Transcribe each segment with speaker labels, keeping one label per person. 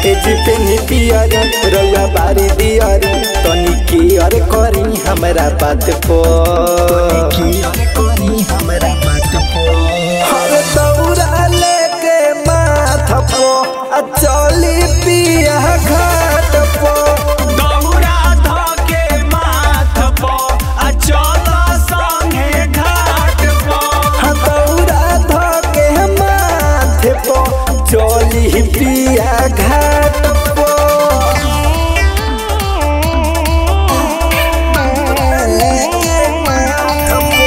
Speaker 1: AG पे नी पियरी रउआ बारी दियरी तनी केयर करी हमरा बात पर हर दौरा लेके माथ पो आ चली पिया घाट पो
Speaker 2: दौरा धके माथ पो आ चल संगे घाट पो
Speaker 1: हाँ दौरा धके माथ पो चली पिया घाट पो दौरा लेके माथ पो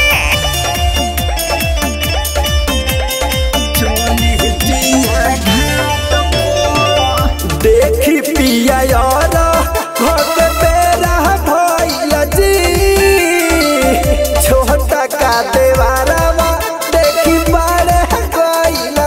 Speaker 1: चली पिया घाट पो देखी पिया यार घट बेरा भइल जी छोटा का देवारवा देखी बारे गइल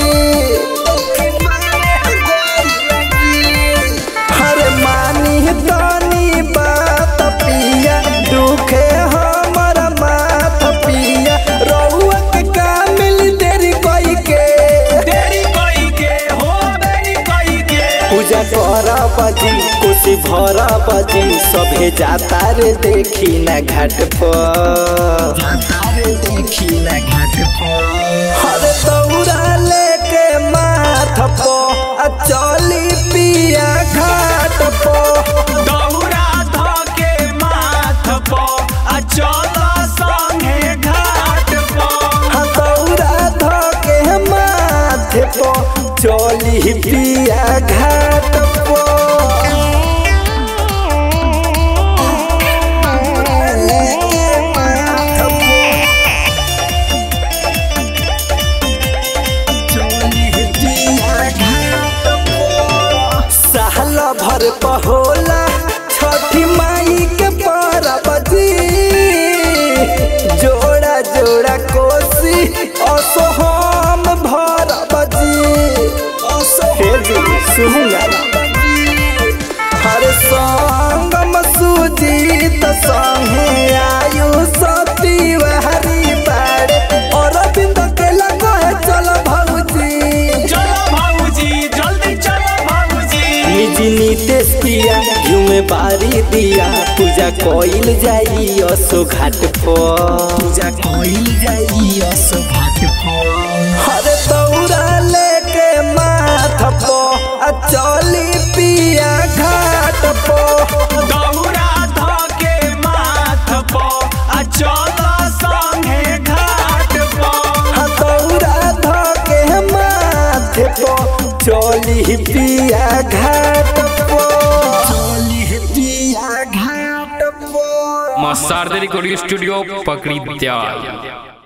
Speaker 1: जी हरे मानी तनी बात पिया दुखे हमर माथ पिया रउआ के कामिल देरी कई के
Speaker 2: देरी कई के हो देरी कई के
Speaker 1: पूजा कर बजी कोसी भर बजी सभे जाता रे देखी न घाट पर देखी न घाट पर हर दौरा लेके माथ पो आ चली पिया घाट पो
Speaker 2: दौरा धके माथ पो आ चल संगे घाट पो
Speaker 1: हाँ दौरा धके माथ पो चली पिया घाट पो लेके माथ पो साल भर पहोला छठी माई के परब जी जोड़ा जोड़ा कोसी असो हम भरब जी हे जी सुनूंगा हर संगम सुजीत संगे आयु सती हरी बाड़े अरविंद के लगो है चल भौजी
Speaker 2: चलो भाऊजी जल्दी चलो भाऊजी
Speaker 1: निजी नीतेश पिया घिउ में बारी दिया पूजा कोइल जाई असो घाट पर पूजा कोइल जाई असो घाट पर हर दौरा लेके माथ पो आ चली पिया घाट पो
Speaker 2: दौरा धके माथ पो आ चल संगे घाट पो
Speaker 1: हाँ दौरा धके माथ पो चली पिया घाट पो चली पिया घाट पो
Speaker 3: मां शारदा रिकॉर्डिंग स्टूडियो पकड़ी दयाल